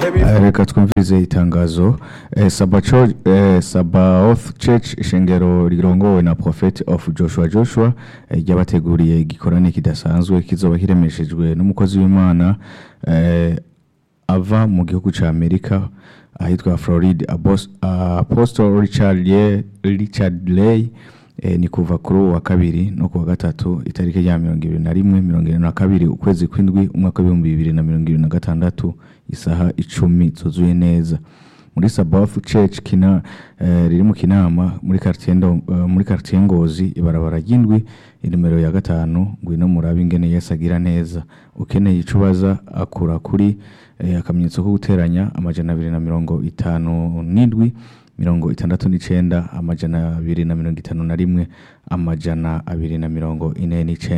Eh, reka twumvirize itangazo eh, Sabacho eh, Sabaoth Church ishengero rirongowe na Prophet of Joshua Joshua eh, ryabateguriye igikorane kidasanzwe kizoba kiremeshejwe n'umukozi w'Imana eh, ava mu gihugu ca Amerika ahitwa Florida Abos- Apostle Richard Ye- Richard Lay eh, ni kuva kuri uwa kabiri no kuwa gatatu itariki rya mirongo ibiri na rimwe mirongo irindwi na kabiri ukwezi kw'indwi umwaka w'ibihumbi bibiri na mirongo ibiri na gatandatu isaha icumi zuzuye neza muri Sabaoth Church kina eh, riri mu kinama muri quartier Ndo- eh, muri quartier Ngozi ibarabara ry'indwi inimero ya gatanu ngwino murabe ingene Yesu agira neza ukeneye ico ubaza akura kuri eh, akamenyetso ko guteranya amajana abiri na mirongo itanu n'indwi mirongo itandatu n'icenda amajana abiri na mirongo itanu na rimwe amajana abiri na mirongo ine n'icenda